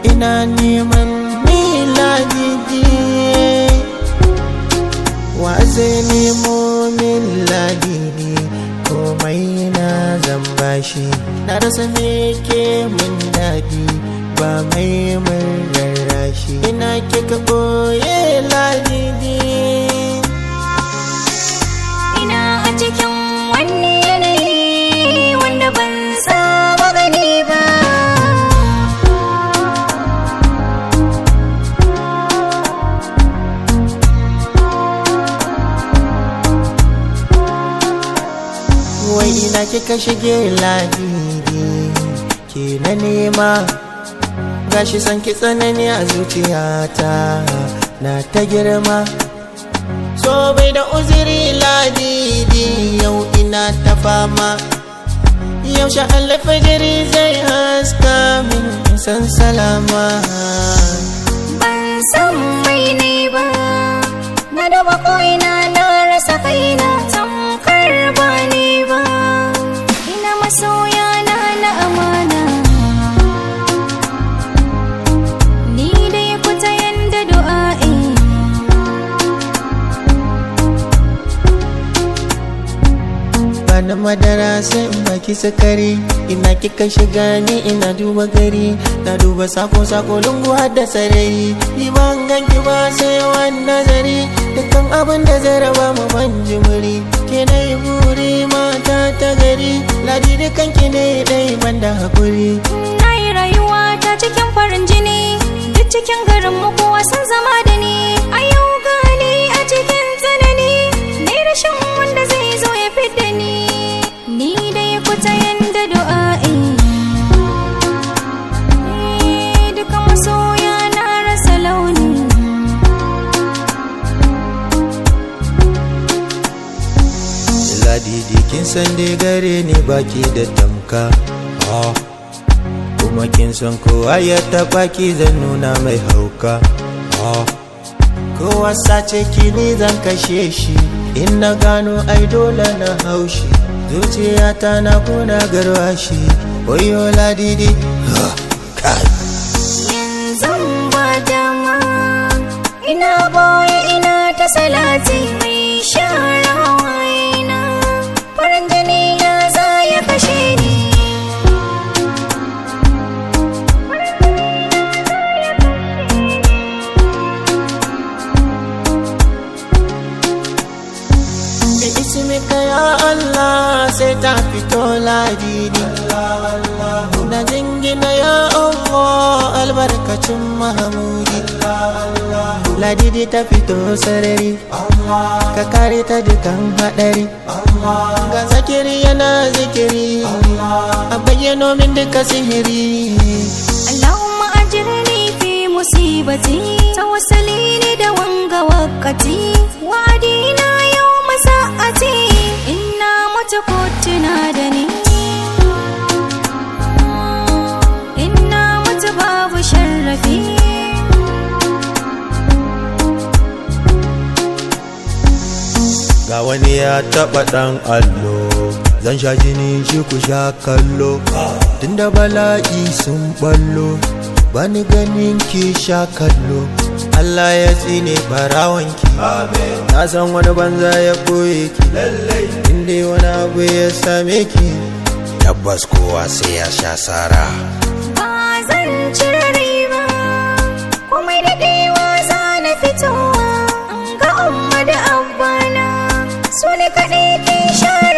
ina neman ni ladidi wa zai nemo min ladidi komai na zan bashi na rasa me ke min daɗi ba mai mun rarrashi ina kika ɓoye ladidi ina a cikin wani yanayi wanda ban saba gani ba wai ina kika shige ladidi ke na nema gashi san ki tsanani a zuciyata na ta girma so bai da uziri ladidi yau ina ta fama yaushe alfajiri zai haska min san salama ban san mai ne ba na duba ko'ina na rasa kaina tamkar ba ni ba ina masoya na na amana ni dai ku ta yanda du'a'i bana madara sai in baki sukari ina kika shiga ni ina duba gari na duba sako sako lungu har da sarari ni ban ganki ba sai wani nazari dukkan abin da zai raba mu ban jimiri ke na yi buri mata ta gari ladi dukan ki ne dai ban da hakuri na yi rayuwa ta cikin farin jini duk cikin garin mu kowa sun zama da ni a yau gani a cikin tsanani ni rashin wanda zai zo ya fidda ni ni dai ku ta yanda du'a'i Eh, duka masoya na rasa launi ladidi kin san dai gare ni baki da tamka ah. kuma kin san kowa ya taba ki zan nuna mai hauka ah. kowa sace ki ni zan kashe shi in na gano ai dole na haushi zuciyata na kuna garwashi oyo ladidi ah, kai yanzu ba dama ina boye ina ta salati mai share hawayena farin jini na za ya kashe ni da ismika ya Allah sai ta fito ladidi na jingina ya Allah albarkacin mahamudi ladidi ta fito sarari ka kare ta dukan haɗari ga zakiri yana zikiri a bayyano min duka sihiri Allahumma ajirni fi musibati tawassali ni da wanga wakati wadina yau masa'ati inna mutu kotuna da ni inna mutu babu sharrafi ga wani ya taɓa ɗan allo zan sha jini shi ku sha kallo tunda bala'i sun ballo bani ganin ki sha kallo Allah ya tsine barawanki na san wani banza ya koye ki inda wani abu ya same ki tabbas kowa sai ya sha sara ba zan cire riba komai daɗewa za na fitowa ga umma da abbana su ne kaɗai ke share